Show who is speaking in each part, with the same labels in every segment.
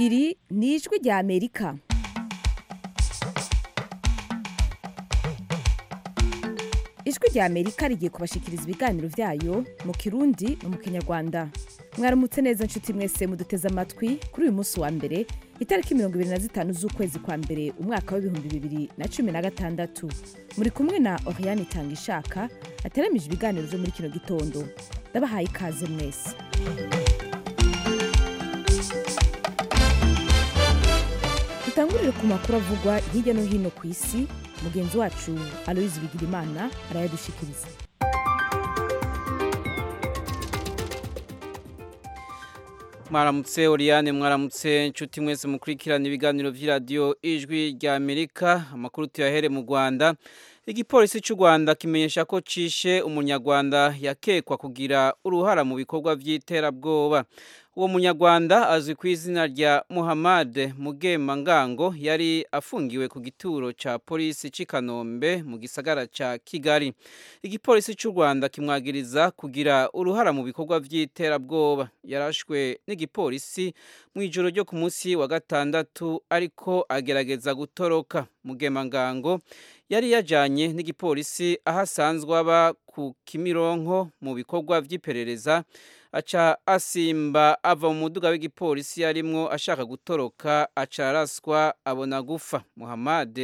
Speaker 1: iri ni ijwi rya amerika ijwi rya amerika rigiye kubashikiriza ibiganiro byayo mu kirundi no mu kinyarwanda mwaramutse neza nshuti mwese muduteze amatwi kuri uyu munsi wa mbere itariki mirongo ibiri na zitanu z'ukwezi kwa mbere umwaka w'ibihumbi bibiri na cumi na gatandatu muri kumwe na oriane itanga ishaka ateramije ibiganiro byo muri kino gitondo ndabahaye ikaze mwese dutangurire ku makuru avugwa hirya no hino ku isi mugenzi wacu aloyizi bigirimana arayadushikiriza
Speaker 2: mwaramutse Oriane mwaramutse nshuti mwese mukurikirana ibiganiro by'iradiyo ijwi rya Amerika amakuru tuyahere mu Rwanda igipolisi cy'u Rwanda kimenyesha ko cishe umunyarwanda yakekwa kugira uruhara mu bikorwa by'iterabwoba uwo munyarwanda azwi ku izina rya Muhammad Mugema Ngango yari afungiwe ku gituro ca polisi c'i Kanombe mu gisagara ca Kigali igipolisi cy'u Rwanda kimwagiriza kugira uruhara mu bikorwa by'iterabwoba yarashwe n'igipolisi mu ijoro ryo ku munsi wa gatandatu ariko agerageza gutoroka Mugema Ngango yari yajanye n'igipolisi aho asanzwe aba ku Kimironko mu bikorwa by'iperereza aca asimba ava mu muduga w'igipolisi yarimwo ashaka gutoroka aca araswa abona gufa Muhammad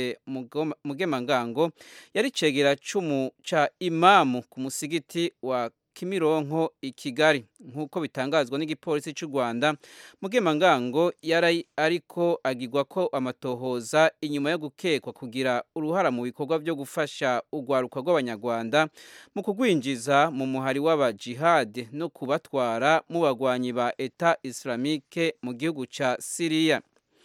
Speaker 2: Mugemangango yari cegera cumu ca imamu ku musigiti wa Kimironko i Kigali nk'uko bitangazwa n'igipolisi cy'u Rwanda Mugemangango yari ariko agirwa ko amatohoza inyuma yo gukekwa kugira uruhara mu bikorwa byo gufasha urwaruka rw'abanyarwanda mu kugwinjiza mu muhari w'aba jihad no kubatwara mu bagwanyi ba Eta Islamique mu gihugu ca Syria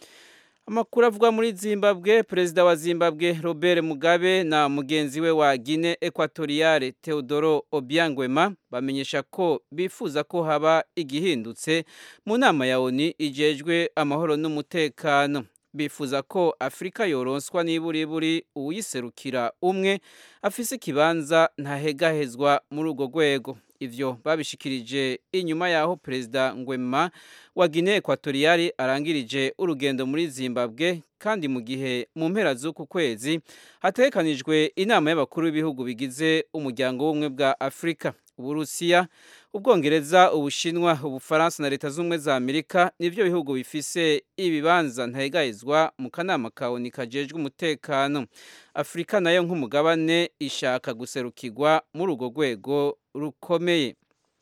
Speaker 2: amakuru avuga muri zimbabwe perezida wa zimbabwe robert mugabe na mugenzi we wa guine equatoriale teodoro obiangwema bamenyesha ko bifuza ko haba igihindutse mu nama ya oni ijejwe amahoro n'umutekano bifuza ko afurika yoronswa n'iburiburi uwiserukira umwe afise ikibanza ntahegahezwa muri urwo rwego ivyo babishikirije inyuma yaho perezida ngwema wa Guinea Equatoriale arangirije urugendo muri Zimbabwe kandi mu gihe mu mpera z'uku kwezi hategekanijwe inama y'abakuru b'ibihugu bigize umuryango w'ubumwe bwa Afurika Uburusiya Ubwongereza Ubushinwa Ubufaransa na Leta z'Ubumwe za Amerika nivyo bihugu bifise ibibanza ntahegahezwa mu kanama ka ONU kajejwe umutekano Afurika nayo nk'umugabane ishaka guserukirwa muri urwo rwego rukomeye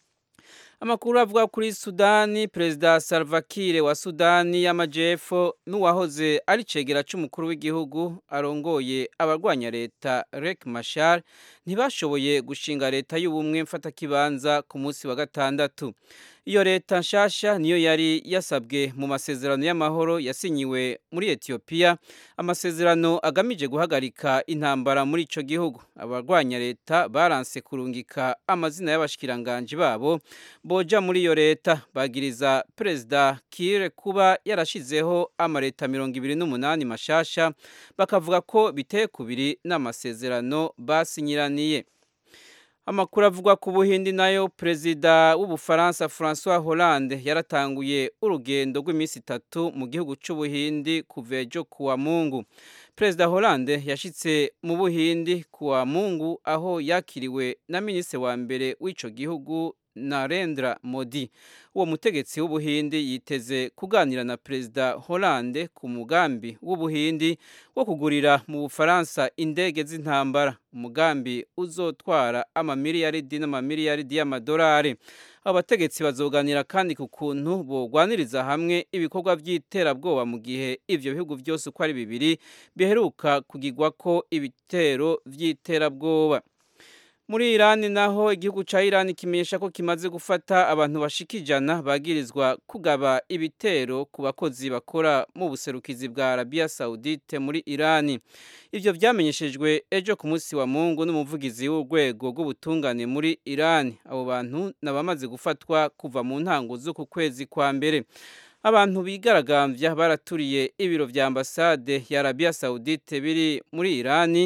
Speaker 2: amakuru avuga kuri sudani perezida salva kiir wa sudani y'amajyepfo n'uwahoze ari cegera cy'umukuru w'igihugu arongoye abarwanya leta rek mashar ntibashoboye gushinga leta y'ubumwe mfatakibanza ku munsi wa gatandatu iyo leta nshasha niyo yari yasabwe mu masezerano y'amahoro yasinyiwe muri etiyopiya amasezerano agamije guhagarika intambara muri ico gihugu abarwanya leta baranse kurungika amazina y'abashikiranganji babo boja muri iyo leta bagiriza perezida kire kuba yarashizeho amaleta mirongo ibiri n'umunani mashasha bakavuga ko biteye kubiri n'amasezerano basinyiraniye amakuru avugwa ku buhindi nayo perezida w'ubufaransa francois hollande yaratanguye urugendo rw'iminsi itatu mu gihugu cy'ubuhindi kuva ejo kuwa mungu perezida hollande yashitse mu buhindi kuwa mungu aho yakiriwe na minisitiri wa mbere w'ico gihugu Narendra Modi uwo mutegetsi w'ubuhindi yiteze kuganira na perezida Hollande ku mugambi w'ubuhindi wo kugurira mu Bufaransa indege z'intambara umugambi uzotwara amamiliyaridi n'amamiliyaridi y'amadolari abo bategetsi bazoganira kandi ku kuntu bogwaniriza hamwe ibikorwa by'iterabwoba mu gihe ivyo bihugu byose uko ari bibiri biheruka kugirwa ko ibitero by'iterabwoba muri irani naho igihugu ca irani kimenyesha ko kimaze gufata abantu bashika ijana bagirizwa kugaba ibitero ku bakozi bakora mu buserukizi bwa arabiya saudite muri irani ivyo vyamenyeshejwe ejo ku munsi wa mungu n'umuvugizi w'urwego rw'ubutungane muri irani abo bantu nabamaze gufatwa kuva mu ntango z'uku kwezi kwa mbere abantu bigaragambya baraturiye ibiro vya ambasade ya arabiya saudite biri muri irani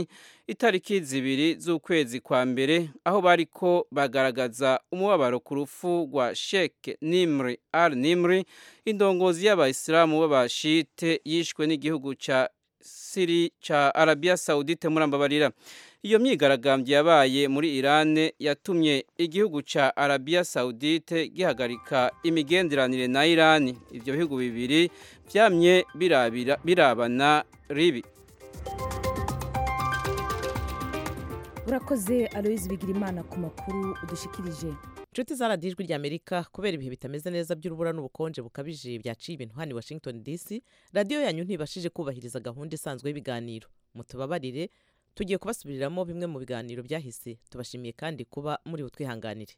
Speaker 2: itariki zibiri z'ukwezi kwa mbere aho bariko bagaragaza umubabaro ku rupfu rwa Sheikh Nimri al Nimri indongozi y'abayisilamu b'abashite yishwe n'igihugu ca Siri ca Arabia Saudite murambabarira iyo myigaragambyo yabaye muri Iran yatumye igihugu ca Arabia Saudite gihagarika imigenderanire na Iran ivyo bihugu bibiri vyamye birabira birabana ribi
Speaker 1: urakoze aloyizi bigirimana ku makuru udushikirije
Speaker 3: inshuti zaradijwe ijwi ry'amerika kubera ibihe bitameze neza by'urubura n'ubukonje bukabije byaciye ibintu hano i washington dc radiyo yanyu ntibashije kubahiriza gahunda isanzwe y'ibiganiro mutubabarire tugiye kubasubiriramo bimwe mu biganiro byahise tubashimiye kandi kuba muri butwihanganire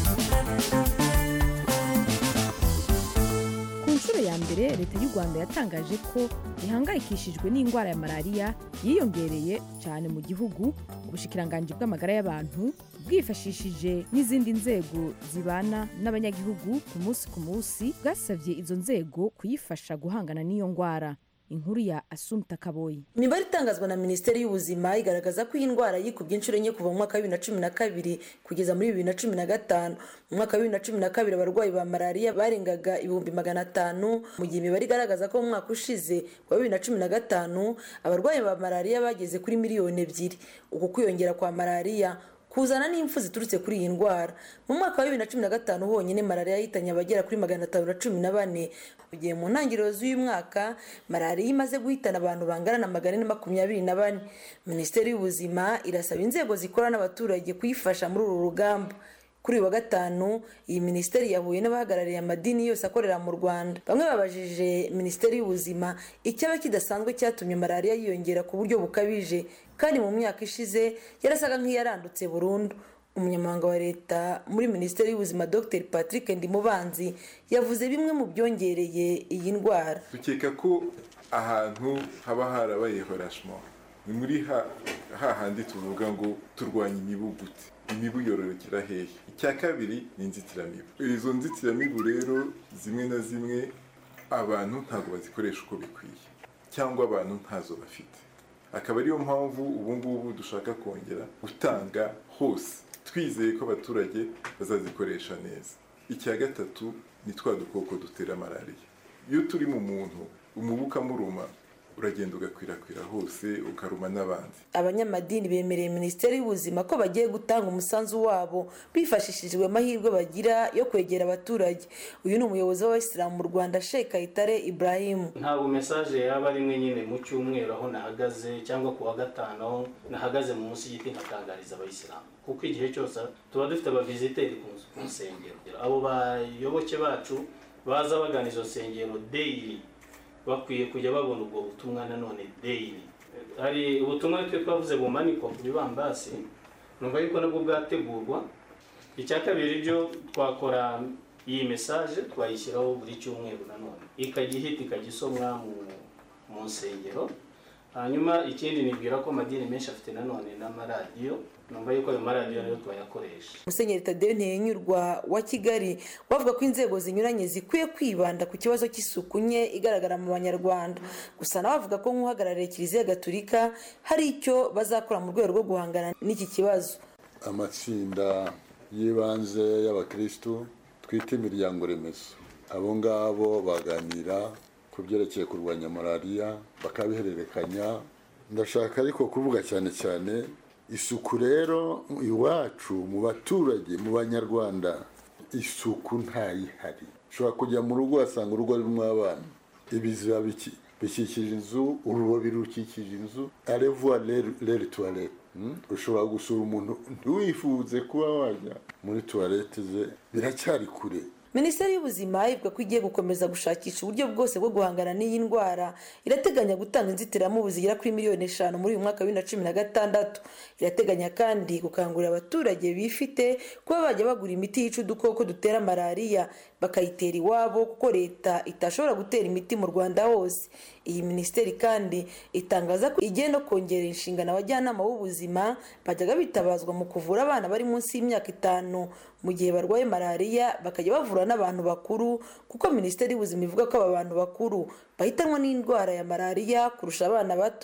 Speaker 1: ku nshuro ya mbere leta y'u rwanda yatangaje ko ihangayikishijwe n'indwara ya malariya yiyongereye cyane mu gihugu ubushikiranganji bw'amagara y'abantu bwifashishije n'izindi nzego zibana n'abanyagihugu ku munsi ku munsi bwasabye izo nzego kuyifasha guhangana n'iyo ndwara inkuru ya asumta kaboyi
Speaker 4: imibare itangazwa na minisiteri y'ubuzima igaragaza ko iyi ndwara yikubye inshuro enye kuva mu mwaka wa bibiri na cumi na kabiri kugeza muri bibiri na cumi na gatanu mu mwaka wa bibiri na cumi na kabiri abarwayi ba malariya barengaga ibihumbi magana atanu mu gihe imibare igaragaza ko mu mwaka ushize wa bibiri na cumi na gatanu abarwayi ba malariya bageze kuri miliyoni ebyiri uku kwiyongera kwa malariya kuzana n'impfu ziturutse kuri iyi ndwara mu mwaka wa bibiri na cumi na gatanu honyine malariya yahitanye abagera kuri magana atanu na cumi na bane mu gihe mu ntangiriro z'uyu mwaka malariya imaze guhitana abantu bangana na magana ane makumyabiri na bane minisiteri y'ubuzima irasaba inzego zikora n'abaturage kuyifasha muri uru rugamba kuri uyu wa gatanu iyi minisiteri yahuye n'abahagarariye amadini yose akorera mu rwanda bamwe babajije minisiteri y'ubuzima icyaba kidasanzwe cyatumye malariya yiyongera ku buryo bukabije kandi mu myaka ishize yarasaga nk'iyarandutse burundu umunyamabanga wa leta muri minisiteri y'ubuzima dr patrick ndimubanzi yavuze bimwe mu byongereye iyi ndwara
Speaker 5: dukeka ko ahantu haba harabaye horashimo ni muri hahandi tuvuga ngo turwanya imibu gute imibu yororokera hehe icya kabiri ni inzitiramibu izo nzitiramibu rero zimwe na zimwe abantu ntabwo bazikoresha uko bikwiye cyangwa abantu ntazo bafite akaba ariyo mpamvu ubu ngubu dushaka kongera gutanga hose twizeye ko abaturage bazazikoresha neza icya gatatu ni twa dukoko dutera malariya iyo turi mu muntu umubu ukamuruma uragenda ugakwirakwira hose ukaruma n'abandi
Speaker 4: abanyamadini bemereye minisiteri y'ubuzima ko bagiye gutanga umusanzu wabo bifashishijwe amahirwe bagira yo kwegera abaturage uyu ni umuyobozi w'abayisilamu mu rwanda sheikh kayitare ibrahim
Speaker 6: ntabwo mesaje yaba ari imwe nyine mu cyumweru aho nahagaze cyangwa ku wa gatanu aho nahagaze munsi y'igiti nkatangariza abayisilamu kuko igihe cyose tuba dufite abaviziteri ku nsengero abo bayoboke bacu baza bagana izo nsengero deyiri bakwiye kujya babona ubwo butumwa nanone deyiri hari ubutumwa twe twavuze bumanikwa ku bibambasi numva yuko nabwo bwategurwa icya kabiri byo twakora iyi mesaje twayishyiraho buri cyumweru nanone ikajya ihita ikajya isomwa mu nsengero hanyuma ikindi nibwira ko amadini menshi afite nanone n'amaradiyo numva yuko ayo maradiyo nayo twayakoresha
Speaker 4: musenyeri tadeyo ntiyenyurwa wa kigali bavuga ko inzego zinyuranye zikwiye kwibanda ku kibazo cy'isuku nke igaragara mu banyarwanda gusa nawe avuga ko nk'uhagarariye kiliziya gatulika hari icyo bazakora mu rwego rwo guhangana n'iki kibazo
Speaker 7: amatsinda y'ibanze y'abakirisitu twita imiryango remezo abo ngabo baganira ku byerekeye kurwanya malariya bakabihererekanya ndashaka ariko kuvuga cyane cyane isuku rero iwacu mu baturage mu banyarwanda isuku ntayihari ushobora kujya mu rugo wasanga urugo rurimo abana ibiziba bikikije inzu urubobi rukikije inzu arevuwa reri tuwarete ushobora gusura umuntu ntiwifuze kuba wajya muri tuwarete ze biracyari kure
Speaker 4: minisiteri y'ubuzima ivuga ko igiye gukomeza gushakisha uburyo bwose bwo guhangana n'iyi ndwara irateganya gutanga inzitiramubu zigera kuri miliyoni eshanu muri uyu mwaka wa bibiri na cumi na gatandatu irateganya kandi gukangurira abaturage bifite kuba bajya bagura imiti yica udukoko dutera malariya bakayitera iwabo kuko leta itashobora gutera imiti mu rwanda hose iyi minisiteri kandi itangaza ko igiye no kongerera inshingano abajyanama b'ubuzima bajyaga bitabazwa mu kuvura abana bari munsi y'imyaka itanu mu gihe barwaye malariya bakajya bavura n'abantu bakuru kuko minisiteri y'ubuzima ivuga ko aba bantu bakuru bahitanwa n'indwara ya malariya kurusha abana bato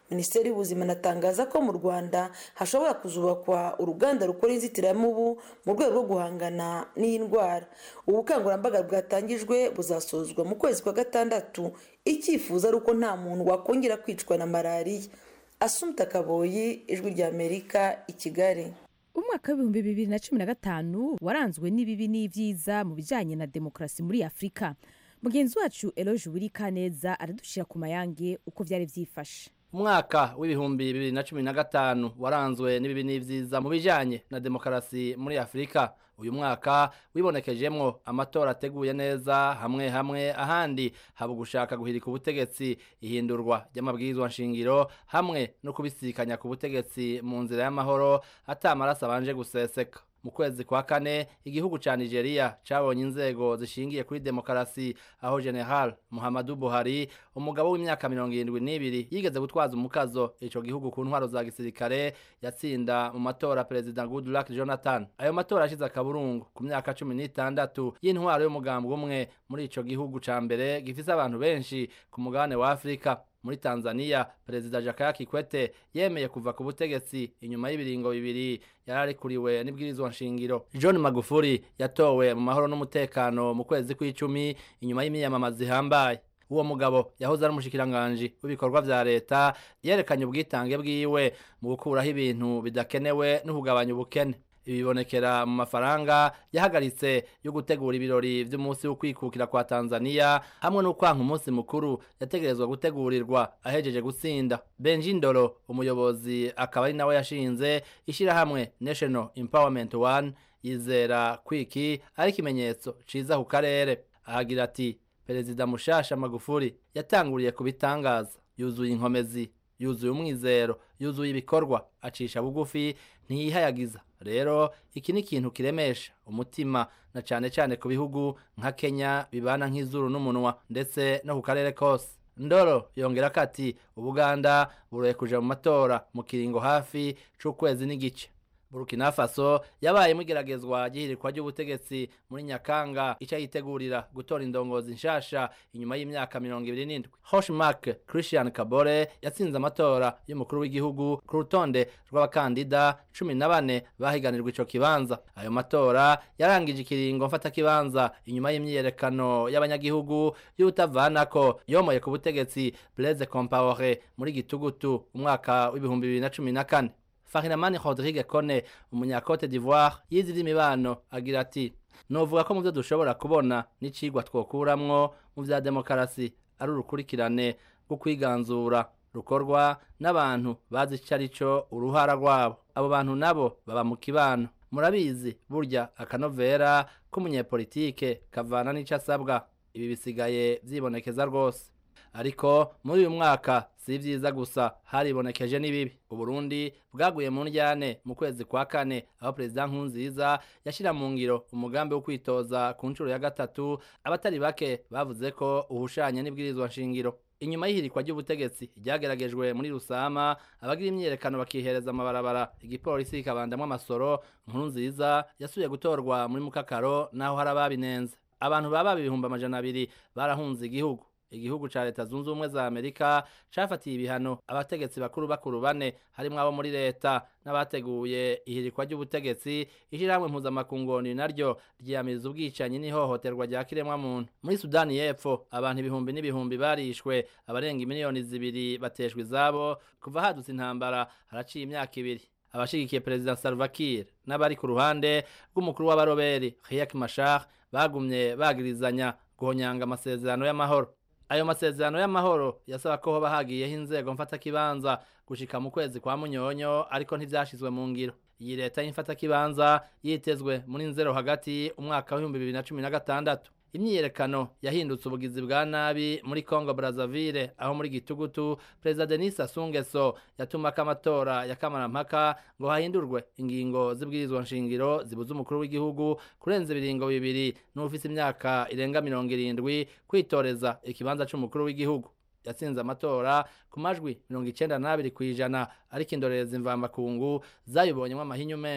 Speaker 4: minisiteri y'ubuzima inatangaza ko mu rwanda hashobora kuzubakwa uruganda rukora inzitiramubu mu rwego rwo guhangana n'iyi ndwara ubu bukangurambaga bwatangijwe buzasozwa mu kwezi kwa gatandatu icyifuzo ari uko nta muntu wakongera kwicwa na malariya asumta kaboyi ijwi ry'amerika i kigali
Speaker 1: umwaka w'ibihumbi bibiri na cumi na gatanu waranzwe n'ibibi n'ibyiza mu bijyanye na demokarasi muri afurika mugenzi wacu eloge wirikaneza aradushyira ku mayange uko byari byifashe
Speaker 8: umwaka w'ibihumbi bibiri na cumi na gatanu waranzwe n'ibibi n'ibyiza mu bijyanye na demokarasi muri afurika uyu mwaka wibonekejemwo amatora ateguye neza hamwe hamwe ahandi haba gushaka guhirika ubutegetsi ihindurwa ry'amabwirizwa nshingiro hamwe no kubisikanya ku butegetsi mu nzira y'amahoro atamaraso abanje guseseka mu kwezi kwa kane igihugu ca Nigeria cabonye inzego zishingiye kuri demokarasi aho General Muhammadu Buhari umugabo w'imyaka mirongo irindwi n'ibiri yigeze gutwaza umukazo ico gihugu ku ntwaro za gisirikare yatsinda mu matora perezida Goodluck Jonathan ayo matora ashize akaburungu ku myaka cumi n'itandatu y'intwaro y'umugambwe umwe muri ico gihugu ca mbere gifise abantu benshi ku mugabane wa Afrika muri Tanzania perezida Jakaya Kikwete yemeye kuva ku butegetsi inyuma y'ibiringo bibiri yararikuriwe n'ibwirizwa nshingiro John Magufuli yatowe mu mahoro n'umutekano mu kwezi kw'icumi inyuma y'imiyamamaza ihambaye uwo mugabo yahoze ari umushikiranganji w'ibikorwa vya leta yerekanye ubwitange bwiwe mu gukuraho ibintu bidakenewe no kugabanya ubukene ibibonekera mu mafaranga yahagaritse yo gutegura ibirori vy'umunsi wo kwikukira kwa Tanzania hamwe no kwanka umunsi mukuru yategerezwa gutegurirwa ahejeje gutsinda Benji Ndoro umuyobozi akaba ari nawe yashinze ishirahamwe National Empowerment One yizera kwiki ari ikimenyetso ciza ku karere ahagira ati Perezida Mushasha Magufuli yatanguriye kubitangaza yuzuye inkomezi yuzuye umwizero yuzuye ibikorwa acisha bugufi ntiyihayagiza rero iki ni ikintu kiremesha umutima na cyane cyane ku bihugu nka Kenya bibana nk'izuru n'umunwa ndetse no ku karere kose ndoro yongera ko ati ubuganda buroye kuja mu matora mu kiringo hafi c'ukwezi n'igice Burkina Faso yabaye igeragezwa ry'ihirikwa ry'ubutegetsi muri Nyakanga ica yitegurira gutora indongozi nshasha inyuma y'imyaka mirongo ibiri n'indwi Hoshmark Christian Kabore yatsinze amatora y'umukuru w'igihugu ku rutonde rw'abakandida cumi na bane bahiganirwa ico kibanza ayo matora yarangije ikiringo mfata kibanza inyuma y'imyiyerekano y'abanyagihugu y'utavanako yomoye ku butegetsi Blaise Compaoré muri gitugutu umwaka w'ibihumbi bibiri na cumi na kane Farinamani Rodrigue Kone umunyakote d'Ivoire yizira imibano agira ati novuga ko mu byo dushobora kubona n'icigwa twokuramwo mu vya demokarasi ari urukurikirane rwo kwiganzura rukorwa n'abantu bazi ico arico uruhara rwabo abo bantu nabo baba mu kibano murabizi burya akanovera k'umunyepolitike kavana n'ico asabwa ibi bisigaye vyibonekeza rwose ariko muri uyu mwaka si vyiza gusa haribonekeje n'ibibi uburundi bwaguye mu ndyane mu kwezi kwa kane aho perezida nkunziza yashira mu ngiro umugambi wo kwitoza ku nshuro ya gatatu abatari bake bavuze ko uhushanye n'ibwirizwa nshingiro inyuma y'ihirikwa ry'ubutegetsi ryageragejwe muri rusama abagira imyiyerekano bakihereza amabarabara igipolisi kikabandamwo amasoro nkuru nziza yasubiye gutorwa muri mukakaro naho hari ababinenze abantu baba ibihumbi amajana abiri barahunze igihugu igihugu ca leta zunze ubumwe za amerika cafatiye ibihano abategetsi bakuru bakuru bane harimwo abo muri leta n'abateguye ihirikwa ry'ubutegetsi ishirahamwe mpuzamakungoni naryo ryiyamiriza ubwicanyi n'ihohoterwa rya kiremwamuntu muri sudani y'epfo abantu ibihumbi n'ibihumbi barishwe abarenga imiliyoni zibiri bateshwa izabo kuva hadutse intambara haraciye imyaka ibiri abashigikiye perezida Salva Kiir n'abari ku ruhande rw'umukuru w'abaroberi Riek Machar bagumye bagirizanya guhonyanga amasezerano y'amahoro ayo masezerano y'amahoro yasaba ko hoba hagiyeho inzego mfatakibanza gushika mu kwezi kwa munyonyo ariko ntivyashizwe mu ngiro iyi leta y'imfatakibanza yitezwe muri nzero hagati umwaka w'ibihumbi bibiri na cumi na gatandatu imyiyerekano yahindutse ubugizi bwa nabi muri Congo Brazzaville aho muri gitugutu Perezida Denis Sassou Nguesso yatumako amatora ya kamarampaka ngo hahindurwe ingingo z'ibwirizwa nshingiro zibuza umukuru w'igihugu kurenza ibiringo bibiri n'ufise imyaka irenga mirongo irindwi kwitoreza ikibanza c'umukuru w'igihugu yatsinze amatora ku majwi mirongo icenda n'abiri kw'ijana ariko indorerezi mvamakungu zayibonyemo amahinyu menshi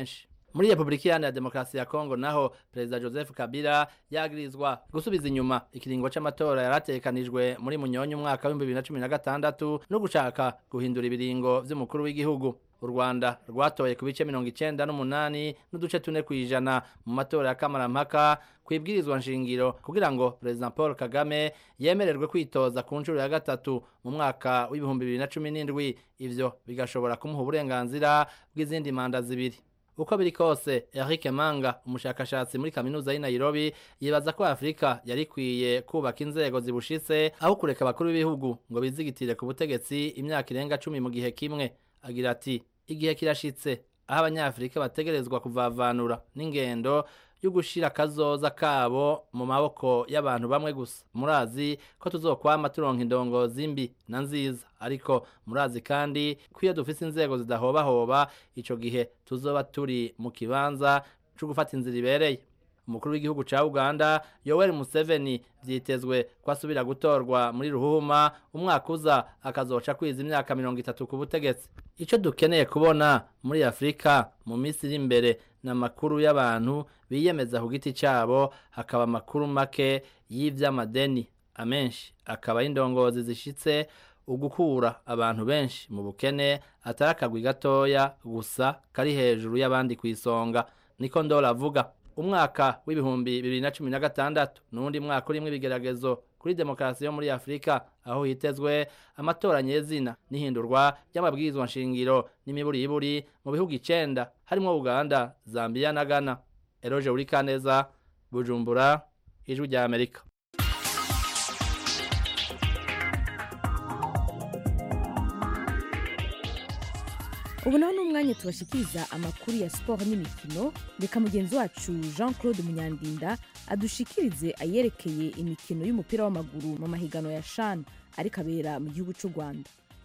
Speaker 8: muri repubulika iharanira demokarasi ya kongo naho perezida joseph kabila yagirizwa gusubiza inyuma ikiringo c'amatora yaratekanijwe muri munyonyi umwaka w'ibihumbi bibiri na cumi na gatandatu no gushaka guhindura ibiringo vy'umukuru w'igihugu u rwanda rwatoye ku bice mirongo icenda n'umunani n'uduce tune kw'ijana mu matora ya kamarampaka kwibwirizwa nshingiro kugira ngo perezida paul kagame yemererwe kwitoza ku nshuro ya gatatu mu mwaka w'ibihumbi bibiri na cumi n'indwi ivyo bigashobora kumuha uburenganzira bw'izindi manda zibiri uko biri kose Eric Manga umushakashatsi muri kaminuza y'i Nairobi yibaza ko Afrika yari ikwiye kubaka inzego zibushitse aho kureka abakuru b'ibihugu ngo bizigitire ku butegetsi imyaka irenga cumi mu gihe kimwe agira ati igihe kirashitse aho abanyafrika bategerezwa kuvavanura n'ingendo yo gushira akazoza kabo mu maboko y'abantu bamwe gusa murazi ko tuzokwama turonka indongozi mbi na nziza ariko murazi kandi ko iyo dufise inzego zidahobahoba ico gihe tuzoba turi mu kibanza co gufata inzira ibereye umukuru w'igihugu ca Uganda Yoweri Museveni vyitezwe ko asubira gutorwa muri ruhuma umwaka uza akazoca kwiza imyaka mirongo itatu ku butegetsi ico dukeneye kubona muri Afrika mu minsi iri imbere n'amakuru y'abantu biyemeza ku giti cabo hakaba amakuru make y'ivy'amadeni amenshi akaba y'indongozi zishitse ugukura abantu benshi mu bukene atari akagwi gatoya gusa kari hejuru y'abandi ku isonga niko ndora avuga umwaka w'ibihumbi bibiri na cumi na gatandatu n'uwundi mwaka urimo ibigeragezo kuri demokarasi yo muri afurika aho hitezwe amatora nyezina n'ihindurwa ry'amabwirizwa nshingiro n'imiburiburi mu bihugu icenda harimo uganda zambia na ghana eroje urikaneza bujumbura ijwi rya amerika
Speaker 1: ubu naho ni umwanya tubashikiriza amakuru ya siporo n'imikino reka mugenzi wacu jean claude munyandinda adushikirize ayerekeye imikino y'umupira w'amaguru mu mahiganwa ya shan ariko abera mu gihugu cy'u rwanda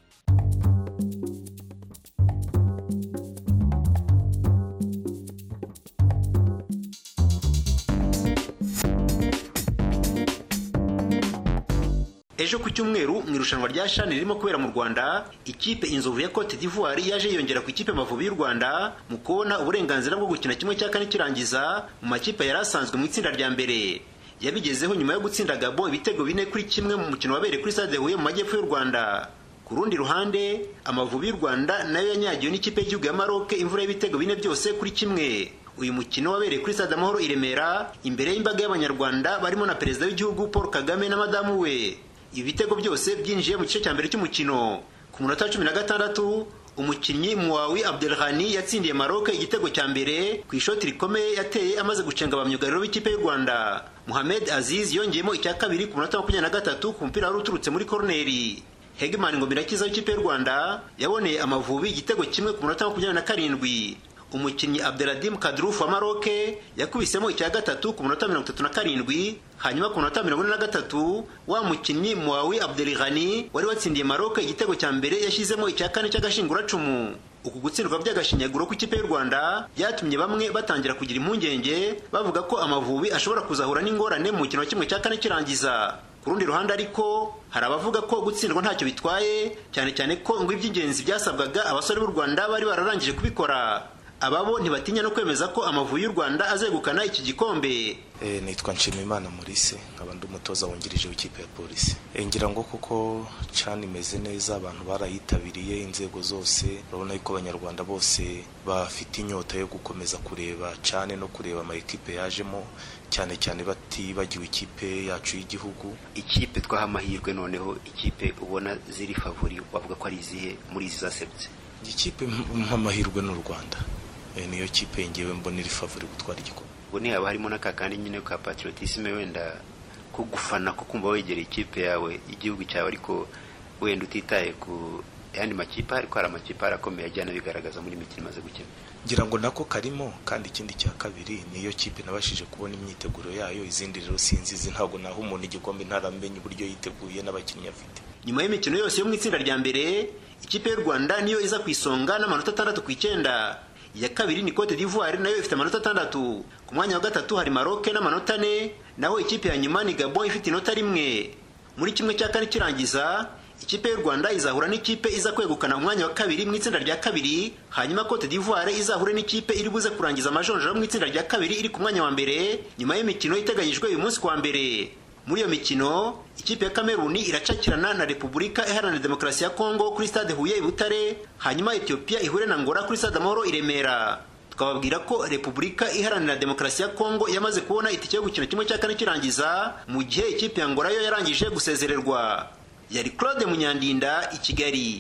Speaker 9: ejo ku cyumweru mu irushanwa rya shani ririmo kubera mu rwanda ikipe inzovu ya cote d'ivoire yaje yiyongera ku ikipe amavubi y'u rwanda mu kubona uburenganzira bwo gukina kimwe cya kane kirangiza mu makipe yari asanzwe mu itsinda rya mbere yabigezeho nyuma yo gutsinda gabo ibitego bine kuri kimwe mu mukino wabereye kuri stade huye mu majyepfo y'u rwanda ku rundi ruhande amavubi y'u rwanda nayo yanyagiwe n'ikipe y'igihugu ya maroc imvura y'ibitego bine byose kuri kimwe uyu mukino wabereye kuri stade amahoro i remera imbere y'imbaga y'abanyarwanda barimo na perezida w'igihugu paul kagame na madamu we ibi bitego byose byinjiye mu gice cya mbere cy'umukino ku munota wa cumi na gatandatu umukinnyi muwawi abdelhani yatsindiye maroc igitego cya mbere ku ishoti rikomeye yateye amaze gucenga abamyugariro b'ikipe y'u rwanda muhamed aziz yongeyemo icya kabiri ku munota wa makumyabiri na gatatu ku mupira wari uturutse muri koroneri hegman ngomirakiza w'ikipe y'u rwanda yaboneye amavubi igitego kimwe ku munota wa makumyabiri na karindwi umukinnyi abdeladim kadruf wa maroke yakubisemo icya gatatu ku munota mirongo itatu na karindwi hanyuma ku munota mirongo ine na gatatu wa mukinnyi muwawi abdelghani wari watsindiye maroke igitego cya mbere yashyizemo icya kane cy'agashinguracumu uku gutsindwa by'agashinyaguro kw'ikipe y'u rwanda byatumye bamwe batangira kugira impungenge bavuga ko amavubi ashobora kuzahura n'ingorane mu mukino wa kimwe cya kane kirangiza ku rundi ruhande ariko hari abavuga ko gutsindwa ntacyo bitwaye cyane cyane ko ngo iby'ingenzi byasabwaga abasore b'u rwanda bari bararangije kubikora ababo ntibatinya no kwemeza ko amavubi y'u rwanda azegukana iki gikombe
Speaker 10: nitwa nshimiyimana maurice nkaba ndi umutoza wungirije w'ikipe ya polisi ngira ngo kuko cani imeze neza abantu barayitabiriye inzego zose urabona yuko abanyarwanda bose bafite inyota yo gukomeza kureba cane no kureba ama ekipe yajemo cyane cyane batibagiwe ikipe yacu y'igihugu
Speaker 11: ikipe twaha amahirwe noneho ikipe ubona ziri favori wavuga ko ari izihe muri izi zasebutse
Speaker 10: ikipe nk'amahirwe n'u rwanda niyo kipe ngewe mbona iri favori gutwara igikombe
Speaker 11: ubwo ntihaba harimo n'akakandi nyine ka patriotisme wenda ko gufana ko kumva wegereye ikipe yawe igihugu cyawe ariko wenda utitaye ku yandi makipe ariko hari amakipe arakomeye ajyana bigaragaza muri mikino imaze gukina
Speaker 10: ngira ngo nako karimo kandi ikindi cya kabiri niyo kipe nabashije kubona imyiteguro yayo izindi rero sinzizi ntabwo naho umuntu igikombe ntaramenya uburyo yiteguye n'abakinnyi afite
Speaker 9: nyuma y'imikino yose yo mu itsinda rya mbere ikipe y'u rwanda niyo iza ku isonga n'amanota atandatu ku icyenda iya kabiri ni cote d'ivoire nayo ifite amanota atandatu ku mwanya wa gatatu hari maroc n'amanota ane naho ikipe ya nyuma ni gabon ifite inota rimwe muri kimwe cya kane kirangiza ikipe y'u rwanda izahura n'ikipe iza kwegukana umwanya wa kabiri mu itsinda rya kabiri hanyuma cote d'ivoire izahure n'ikipe iri buze kurangiza amajonjora mu itsinda rya kabiri iri ku mwanya wa mbere nyuma y'imikino iteganyijwe uyu munsi kuwa mbere muri iyo mikino ikipe ya kameruni iracakirana na repubulika iharanira demokarasi ya kongo kuri stade huye i butare hanyuma etiyopiya ihure na ngora kuri stade amahoro i remera twababwira ko repubulika iharanira demokarasi ya kongo yamaze kubona itike yo gukina kimwe cya kane kirangiza mu gihe ikipe ya ngora yo yarangije gusezererwa yari claude munyandinda i kigali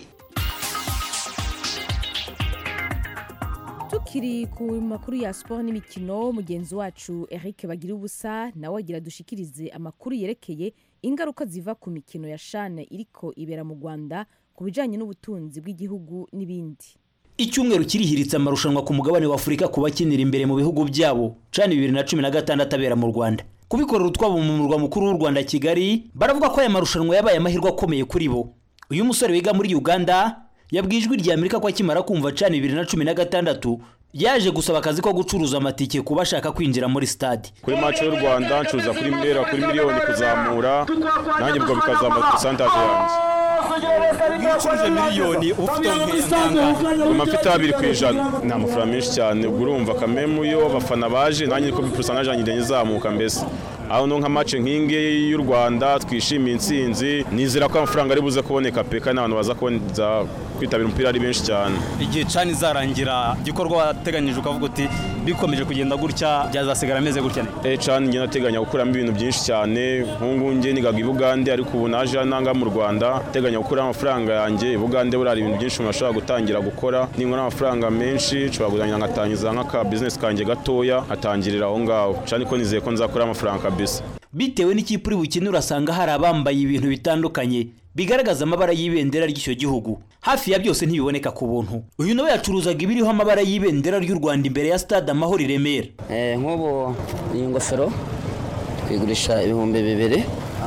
Speaker 1: tukiri ku makuru ya siporo n'imikino mugenzi wacu eric bagira ubusa nawe agira dushikirize amakuru yerekeye ingaruka ziva ku mikino ya shane iriko ibera mu rwanda ku bijyanye n'ubutunzi bw'igihugu n'ibindi
Speaker 12: icyumweru kirihiritse amarushanwa ku mugabane wa afurika ku bakinira imbere mu bihugu byabo cani bibiri na cumi na gatandatu abera mu rwanda kubikorera utwabo mu murwa mukuru w'u rwanda kigali baravuga ko aya marushanwa yabaye amahirwe akomeye kuri bo uyu musore wiga muri uganda yabwiye ijwi rya amerika ko akimara kumva cani bibiri na cumi na gatandatu yaje gusaba akazi ko gucuruza amatike ku bashaka kwinjira muri stade
Speaker 13: kuri mace y'u rwanda ncuruza kuri mbera kuri miliyoni kuzamura nanjye ubwo bikazamura porosantaje yanjye
Speaker 14: ucuruje miliyoni uba ufite
Speaker 13: amafite abiri ku ijana ni amafaranga menshi cyane ubwo urumva kamemu iyo abafana baje nanjye niko porosantaje yanjye igenda izamuka mbese aho no nka mace nk'ingi y'u rwanda twishimiye intsinzi nizera ko amafaranga ari buze kuboneka pe kandi n'abantu baza kuboneza kwitabira umupira ari benshi cyane
Speaker 14: igihe cani izarangira igikorwa wateganyije ukavuga uti bikomeje kugenda gutya byazasigara ameze gutya
Speaker 13: eh cani njye nateganya gukuramo ibintu byinshi cyane nk'ubu njye nigaga i bugande ariko ubu naje nanga mu rwanda teganya gukuramo amafaranga yanjye i bugande buriya hari ibintu byinshi umuntu ashobora gutangira gukora ninkora amafaranga menshi nshobora kuganira ngatangiza nk'aka bizinesi kanjye gatoya nkatangirira aho ngaho cani ko nizeye ko nzakora amafaranga kabisa
Speaker 12: bitewe n'ikipe uri bukine urasanga hari abambaye ibintu bitandukanye bigaragaza amabara y'ibendera ry'icyo gihugu hafi ya byose ntibiboneka ku buntu uyu nawe yacuruzaga ibiriho amabara y'ibendera ry'u rwanda imbere ya stade amahoro i remera
Speaker 15: nk'ubu iyi ngofero twigurisha ibihumbi bibiri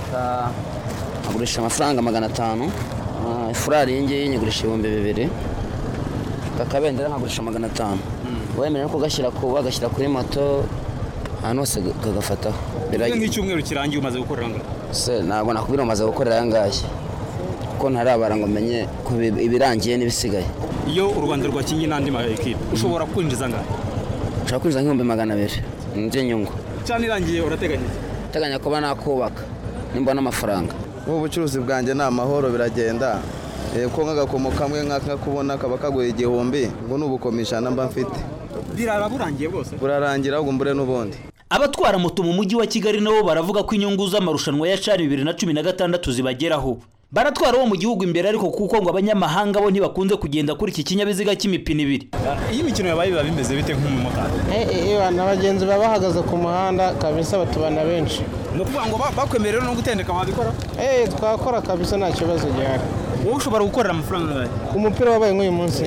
Speaker 15: agurisha amafaranga magana atanu ifurari iyi ngiyi nyigurisha ibihumbi bibiri aka kabendera nkagurisha magana atanu wemerewe no kugashyira ku bagashyira kuri moto ahantu hose kagafataho
Speaker 14: nk'icyumweru kirangiye umaze gukorera ngo
Speaker 15: se ntabwo nakubwira umaze gukorera aya ngaya kuko ntarabara ngo menye ibirangiye n'ibisigaye
Speaker 14: iyo u rwanda rwakinnye n'andi makipe ushobora kwinjiza angahe
Speaker 15: ushobora kwinjiza nk'ibihumbi magana abiri by'inyungu
Speaker 14: cyane irangiye urateganya
Speaker 15: uteganya kuba nakubaka nimbona amafaranga
Speaker 16: ubu bucuruzi bwanjye ni amahoro biragenda ko nk'agakomo kamwe nk'akakubona kaba kaguye igihumbi ngo ni ubukomishana mba mfite
Speaker 14: birara burangiye bwose
Speaker 16: burarangira ahubwo mbure n'ubundi
Speaker 12: abatwara moto mu mujyi wa kigali nabo baravuga ko inyungu z'amarushanwa ya cani bibiri na cumi na gatandatu zibageraho baratwara uwo mu gihugu imbere ariko kuko ngo abanyamahanga bo ntibakunze kugenda kuri iki kinyabiziga cy'imipine ibiri
Speaker 14: iyo imikino yabaye biba bimeze bite nk'umumotari
Speaker 17: abagenzi baba bahagaze ku muhanda kabisa batubana benshi
Speaker 14: ni ukuvuga ngo bakwemerera no gutendeka wabikora
Speaker 17: twakora kabisa nta kibazo gihari
Speaker 14: wowe ushobora gukorera amafaranga angahe
Speaker 17: ku mupira wabaye nk'uyu munsi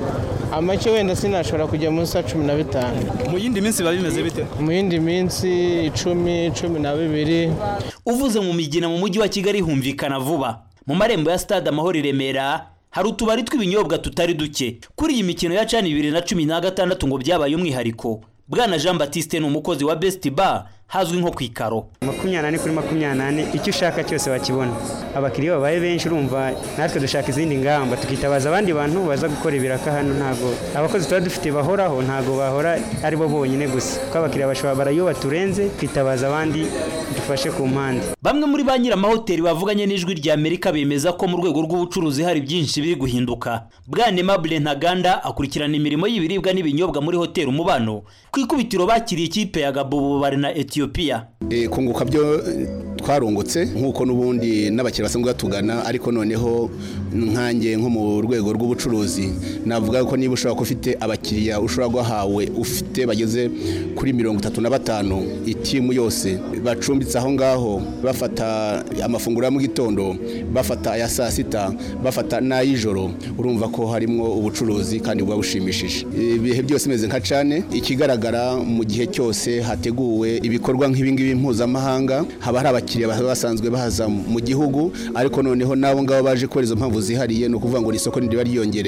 Speaker 17: amake wenda sinashobora kujya munsi ya cumi na bitanu
Speaker 14: mu yindi minsi biba bimeze bite
Speaker 17: mu yindi minsi icumi cumi na bibiri
Speaker 12: uvuze mu migina mu mujyi wa kigali humvikana vuba mu marembo ya stade amahoro i remera hari utubari tw'ibinyobwa tutari duke kuri iyi mikino ya cani bibiri na cumi na gatandatu ngo byabaye umwihariko bwana jean batiste ni umukozi wa best bar hazwi nko ku ikaro
Speaker 18: makumyabiri kuri makumyabiri icyo ushaka cyose wakibona abakiriya babaye benshi urumva natwe dushaka izindi ngamba tukitabaza abandi bantu baza gukora ibiraka hano ntabwo abakozi tuba dufite bahoraho ntabwo bahora ari bo bonyine gusa kuko abakiriya bashobora barayo baturenze twitabaza abandi dufashe ku mpande
Speaker 12: bamwe muri ba nyir'amahoteli bavuganye n'ijwi rya amerika bemeza ko mu rwego rw'ubucuruzi hari byinshi biri guhinduka bwana mabure ntaganda akurikirana imirimo y'ibiribwa n'ibinyobwa muri hoteli umubano ku ikubitiro bakiriye ikipe ya gabo bari na etiyopiya
Speaker 19: kunguka byo twarungutse nk'uko n'ubundi n'abakiriya basanzwe batugana ariko noneho nkange nko mu rwego rw'ubucuruzi navuga ko niba ushobora kuba ufite abakiriya ushobora guhawe ufite bageze kuri mirongo itatu na batanu itimu yose bacumbitse aho ngaho bafata amafunguro ya mu gitondo bafata aya saa sita bafata n'ay'ijoro urumva ko harimo ubucuruzi kandi buba bushimishije ibihe byose bimeze nka cane ikigaragara mu gihe cyose hateguwe ibikorwa nk'ibingibi mpuzamahanga haba hari abakiriya basanzwe bahaza mu gihugu ariko noneho n'abo ngabo baje kubera izo mpamvu zihariye ni ukuvuga ngo ni isoko riba ryiyongereye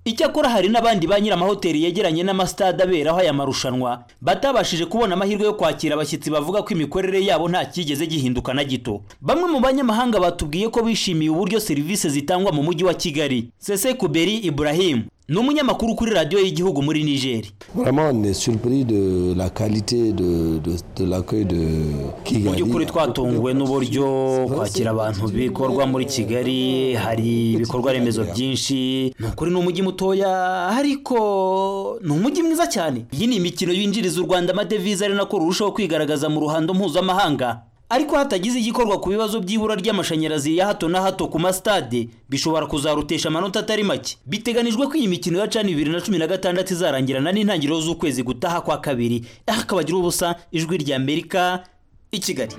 Speaker 12: icyakora hari n'abandi ba nyir'amahoteli yegeranye n'amasitade aberaho aya marushanwa batabashije kubona amahirwe yo kwakira abashyitsi bavuga ko imikorere yabo nta cyigeze gihinduka na gito bamwe mu banyamahanga batubwiye ko bishimiye uburyo serivisi zitangwa mu mujyi wa kigali sese kuberi ibrahim ni umunyamakuru kuri radiyo y'igihugu muri nigeri
Speaker 20: Vraiment, on est surpris de la qualité de, de, de l'accueil de
Speaker 12: mu
Speaker 20: Kigali.
Speaker 12: by'ukuri twatunguwe n'uburyo kwakira abantu bikorwa muri kigali hari ibikorwa remezo byinshi ni ukuri ni umujyi mutoya ariko ni umujyi mwiza cyane iyi ni imikino yinjiriza u rwanda amadevize ari nako rurushaho kwigaragaza mu ruhando mpuzamahanga ariko hatagize igikorwa ku bibazo by'ibura ry'amashanyarazi ya hato na hato ku masitade bishobora kuzarutesha amanota atari make biteganijwe ko iyi mikino ya cani bibiri na cumi na gatandatu izarangirana n'intangiriro z'ukwezi gutaha kwa kabiri aha akabagira ubusa ijwi rya amerika i kigali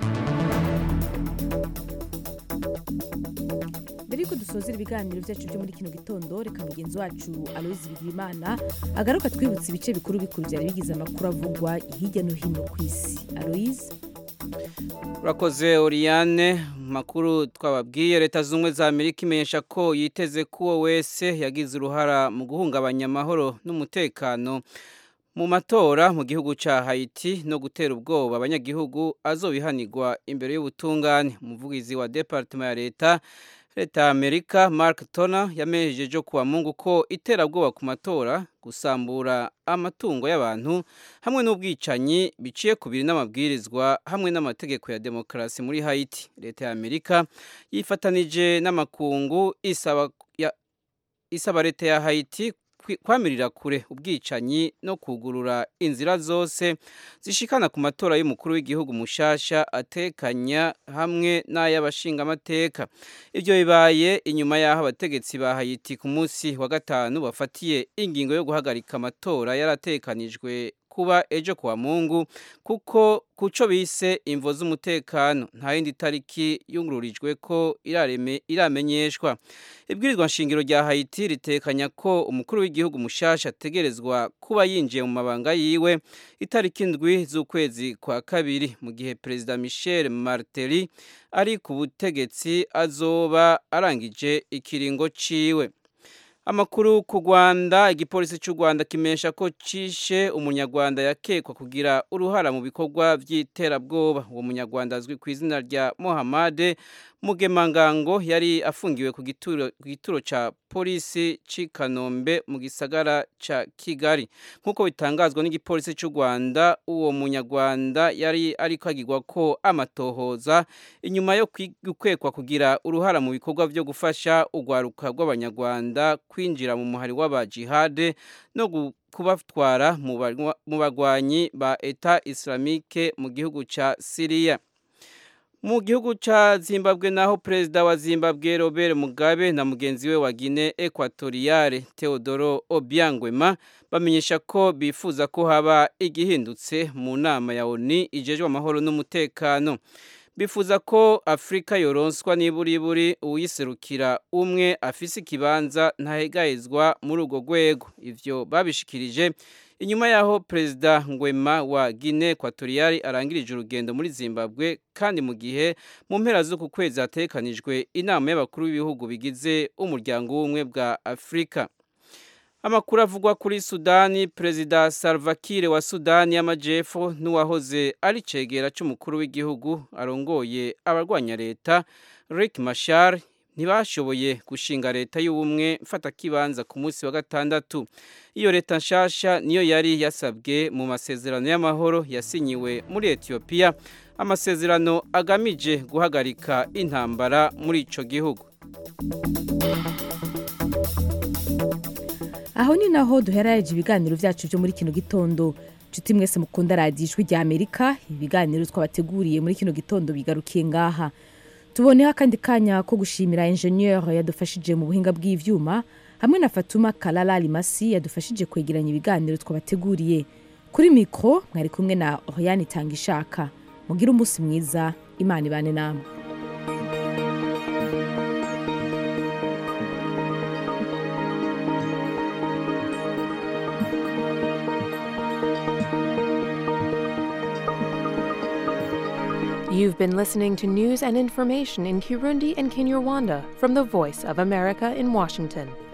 Speaker 1: mbere yuko dusozera ibiganiro byacu byo muri kino gitondo reka mugenzi wacu aloyizi bigirimana agaruka twibutsa ibice bikuru bikuru byari bigize amakuru avugwa hirya no hino ku isi aloyizi
Speaker 2: urakoze Oriane makuru twababwiye leta z'ubumwe za amerika imenyesha ko yiteze ko uwo wese yagize uruhara mu guhungabanya amahoro n'umutekano mu matora mu gihugu cya hayiti no gutera ubwoba abanyagihugu azobihanirwa imbere y'ubutungane umuvugizi wa departement ya leta leta ya amerika mark tona yamenyesheje kuwa mungu ko iterabwoba ku matora gusambura amatungo y'abantu hamwe n'ubwicanyi biciye ku biri n'amabwirizwa hamwe n'amategeko ya demokarasi muri hayiti leta ya amerika yifatanije n'amakungu isaba ya isaba leta ya hayiti kwi- kwamirira kure ubwicanyi no kugurura inzira zose zishikana ku matora y'umukuru w'igihugu mushasha atekanya hamwe n'ay'abashingamateka ibyo bibaye inyuma y'aho abategetsi ba hayiti ku munsi wa gatanu bafatiye ingingo yo guhagarika amatora yaratekanijwe kuba ejo kuwa mungu kuko kuco bise imvo z'umutekano nta yindi tariki yungururijwe ko irareme iramenyeshwa ibwirizwa nshingiro rya Haiti ritekanya ko umukuru w'igihugu mushasha ategerezwa kuba yinjiye mu mabanga yiwe itariki ndwi z'ukwezi kwa kabiri mu gihe perezida Michel Martelly ari ku butegetsi azoba arangije ikiringo ciwe amakuru ku rwanda igipolisi cy'u rwanda kimenyesha ko cishe umunyarwanda yakekwa kugira uruhara mu bikorwa by'iterabwoba uwo munyarwanda azwi ku izina rya mohamade mugemangango yari afungiwe ku gituro ku gituro ca polisi c'i kanombe mu gisagara ca kigali nk'uko bitangazwa n'igipolisi cy'u rwanda uwo munyarwanda yari ariko agirwa ko amatohoza inyuma yo kwi- gukekwa kugira uruhara mu bikorwa byo gufasha urwaruka rw'abanyarwanda kwinjira mu muhari w'abajihade no gu- kubatwara mu barwa- mu bagwanyi ba eta islamike mu gihugu ca siriya mu gihugu cya zimbabwe naho perezida wa zimbabwe robert mugabe na mugenzi we wa guinea equatoriale theodoro obiangwema bamenyesha ko bifuza ko haba igihindutse mu nama ya oni ijejwe amahoro n'umutekano bifuza ko afurika yoronswa niburiburi uwiserukira umwe afise ikibanza ntahegahezwa muri urwo rwego ivyo babishikirije inyuma yaho perezida ngwema wa guinea equatoriale arangirije urugendo muri zimbabwe kandi mu gihe mu mpera z'uku kwezi hatekanijwe inama y'abakuru b'ibihugu bigize umuryango w'ubumwe bwa afurika amakuru avugwa kuri sudani perezida salva kiir wa sudani y'amajyepfo n'uwahoze ari cegera cy'umukuru w'igihugu arongoye abarwanya leta rick mashar ntibashoboye gushinga leta y'ubumwe mfatakibanza ku munsi wa gatandatu iyo leta nshasha niyo yari yasabwe mu masezerano y'amahoro yasinyiwe muri etiyopiya amasezerano agamije guhagarika intambara muri ico gihugu
Speaker 1: aho ni naho duheraje ibiganiro byacu byo muri kino gitondo nshuti mwese mukunda radiyo ijwi rya amerika ibiganiro twabateguriye muri kino gitondo bigarukiye ngaha tuboneho akandi kanya ko gushimira enjeniyeri yadufashije mu buhinga bw'ibyuma hamwe na fatuma karara rimasi yadufashije kwegeranya ibiganiro twabateguriye kuri mikoro mwari kumwe na oriyani itanga ishaka mugire umunsi mwiza imana ibane namwe
Speaker 21: You've been listening to news and information in Kirundi and Kinyarwanda from the Voice of America in Washington.